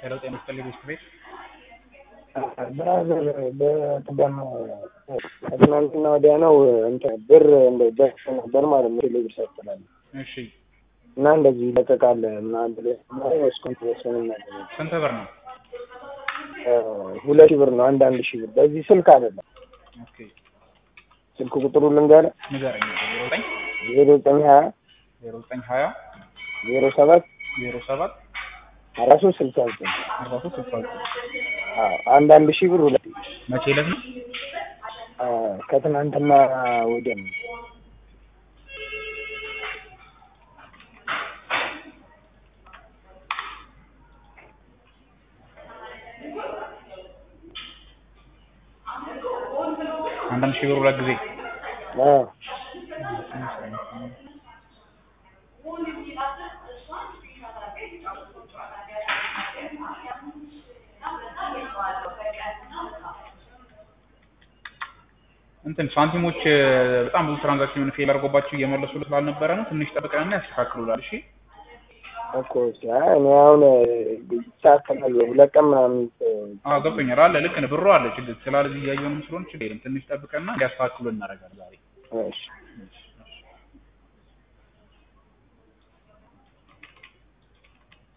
ሄሎ ጤና ይስጥልኝ ቤት ቤት ብራዘር በቅደም ከትናንትና ወዲያ ነው እንትን ብር እንደ ደርሶ ነበር ማለት ነው ቴሌብር ሳይስተላል እሺ እና እንደዚህ ይለቀቃል ምናምን ብለህ እስኮን ተወሰነ ነገር ስንት ብር ነው? ሁለት ሺህ ብር ነው አንድ አንድ ሺህ ብር በዚህ ስልክ አይደለም ኦኬ ስልክ ቁጥሩ ልንገርህ ንገረኝ። ዜሮ ዘጠኝ ዜሮ ዘጠኝ ሀያ ዜሮ ዘጠኝ ሀያ ዜሮ ሰባት ዜሮ ሰባት አራት ሶስት ስልሳ ዘጠኝ አርባ ሶስት ስልሳ ዘጠኝ አንድ አንድ ሺህ ብር ሁለት መቼ ዕለት ነው? ከትናንትና ወዲያ ነው አንዳንድ ሺህ ብር ሁለት ጊዜ አዎ እንትን ሳንቲሞች በጣም ብዙ ትራንዛክሽን ፌል አድርጎባቸው እየመለሱ ስላልነበረ ነው። ትንሽ ጠብቀንና ያስተካክሉላል። እሺ እኮ አይ እኔ አሁን ይስተካከላል ሁለት ቀን ምናምን አዎ ገብቶኛል። አለ ልክ ነህ። ብሩ አለ ችግር ስላለ እዚህ እያየንም ስለሆነ ችግር የለም። ትንሽ ጠብቀንና እንዲያስተካክሉ እናደርጋለን ዛሬ እሺ እሺ